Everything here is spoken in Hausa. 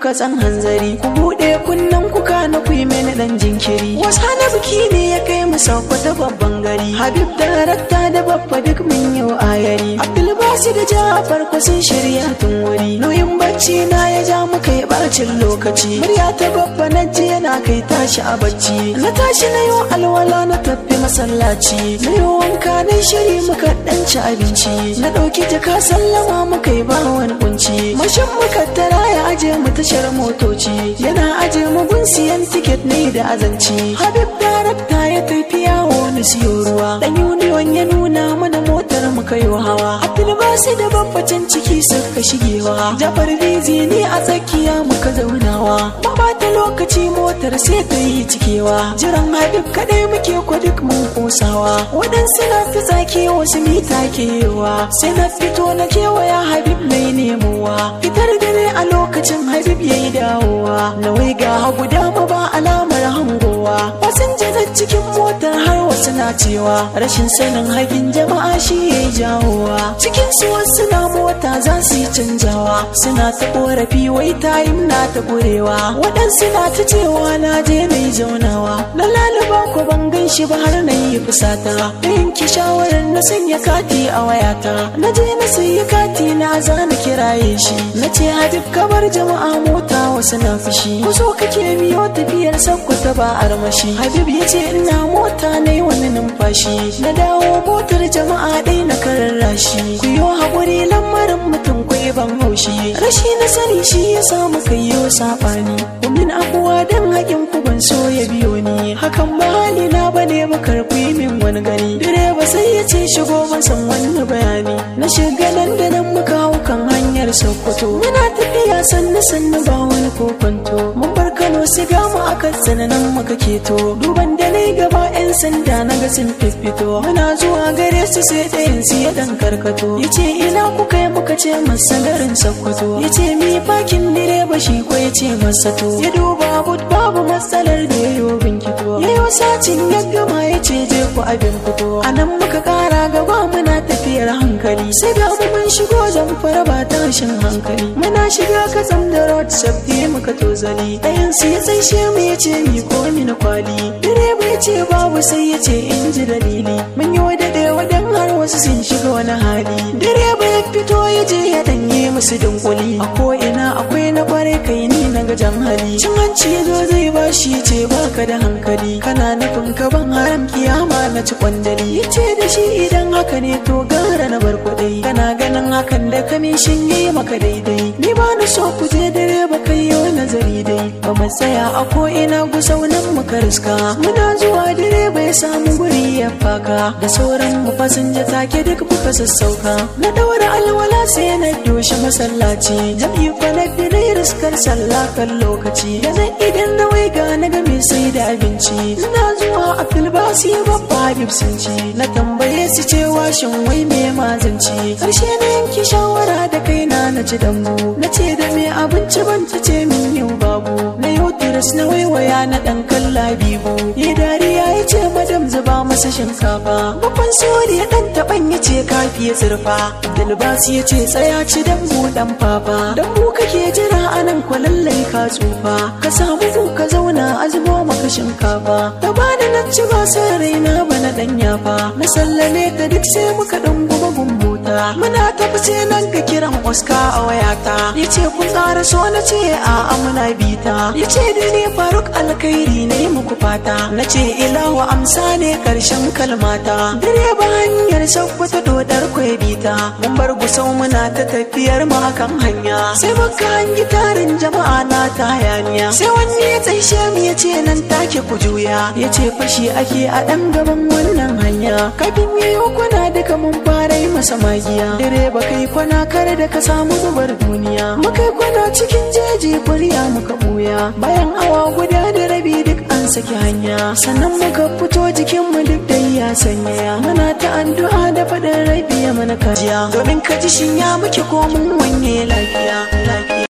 kuka san hanzari ku buɗe kunnen kuka na ku yi mini ɗan jinkiri wasa na biki ne ya kai mu sauko da babban gari habib da rakta da babba duk mun yi ayari abdulbasi da jafar ku sun shirya tun wuri nauyin bacci na ya ja mu kai bacin lokaci murya ta babba na ji yana kai tashi a bacci na tashi na yi alwala na tafi masallaci na yi wanka na shiri muka ɗan ci abinci na ɗauki jaka sallama muka yi ba wani kunci mashin muka tara ya aje mu tashar motoci yana aje mu gun siyan tiket ne da azanci habib darakta ya tafi yawo na siyo ruwa dan union ya nuna mana motar mu kai hawa abdulbasi da babbacin ciki suka shigewa jafar bizi ne a tsakiya muka zaunawa ba ta lokaci motar sai ta yi cikewa jiran habib kadai muke ko duk mun kosawa waɗansu na fi tsaki wasu mita kewa sai na fito na kewaya habib mai nemowa fitar dare a lokacin habib ya yi dawowa na wai ga hagu dama ba alamar hangowa fasinjanar cikin motar har wasu na cewa rashin sanin hagin jama'a shi ya yi jawowa cikin su wasu na mota za su yi canjawa suna ta korafi wai tayin na ta gurewa waɗansu na ta cewa na je na yi zaunawa na laluba ko ban gan shi ba har na yi fusata na yanki shawarar na sanya kati a wayata na je na sayi kati na za na kiraye shi na ce habib kabar jama'a mota wasu na fushi ku so kake biyo tafiyar sakkwata ba armashi habib ya ce ina mota na yi wani numfashi na dawo motar jama'a dai na kararrashi ku yi haƙuri lamarin mutum kwai ban haushi rashi na sani shi ya samu kai yo saɓani kumin abuwa don haƙin ku ban so ya biyo ni hakan ba hali na bane ba karɓi min wani gani direba sai ya ce shigo masan wani bayani na shiga nan da nan muka hau kan hanyar sokoto muna tafiya sannu sannu ba wani kokonto mun bar kano siga mu akan tsananin muka keto duban da na gaba yan sanda na ga sun fifito muna zuwa gare su sai ɗayan su ya dan karkato ya ce ina kuka yi muka ce masa garin sokoto ya ce mi fakin direba shi ko ya ce masa to ya duba but babu matsalar da ya yi binkito ya yi sacin ya gama ya ce je ku abin fito a nan muka kara gaba muna tafiyar hankali sai ga mu mun shigo zamfara ba tashin hankali muna shiga kasam da road safety muka tozali ɗayan su ya tsaishe mu ya ce mi ko mi na kwali direba ya ce babu sai ya ce in ji dalili mun yi wada da wadan har wasu sun shiga wani hali direba ya fito ya je ya danye musu dunkuli a ko ina akwai na kware kai ni na gajan hali cin hanci ya zo zai bashi ya ce baka da hankali kana nufin ka ban haram kiyama na ci kwandali ya ce da shi idan haka ne to gara na bar kuɗai kana ganin hakan da kamishin yi maka daidai ni ba na so ku je dare ba kai yau nazari dai ba mu tsaya a ko ina gusau nan muka riska muna zuwa dare bai samu guri ya faka da sauran mu fasinja take duk muka sassauka na daura alwala sai na doshi masallaci jam'i fa na bi riskar sallah kan lokaci da zan idan na wai ga na ga me sai da abinci ina zuwa a filbasi babba habib sun ci na tambaye su cewa shin wai me mazanci karshe na yanki shawara da kaina na ci dambu na ce da me abinci ban ta ce min yau babu na yau tiras na waiwaya na dan kalla bibu ya dariya ya ce madam zuba masa shinkafa babban sori ya dan taban ya ce kafi ya zurfa dalbasi ya ce tsaya ci dambu dan fafa dambu kake jira anan kwalallai ka tsufa ka samu ku ka zauna a zubo maka shinkafa ta bani na ci ba sai raina ba na dan yafa na sallame ta duk sai muka dan guma gumbuta muna tafi sai nan ka kiran Oscar a wayata ya ce kun ƙara so na ce a amuna bita ya ce da ni faruk alkhairi ne muku fata na ce ilahu amsa ne karshen kalmata direba hanyar sakwata dodar kwai bita mun bar gusau muna ta tafiyar mu akan hanya sai muka hangi tarin jama'a na ta hayaniya sai wani ya tsaishe mu ya ce nan take ku juya ya ce fashi ake a ɗan gaban wannan hanya kafin yayo kwana duka mun fara yi masa magiya direba kai kwana kare da ka samu zubar duniya muka kwana cikin jeji burya muka buya bayan awa guda da rabi duk an saki hanya sannan muka fito jikin mu duk da ya sanya muna ta addu'a da faɗin rabi ya mana kajiya domin ka ji shin ya muke ko mun wanye lafiya lafiya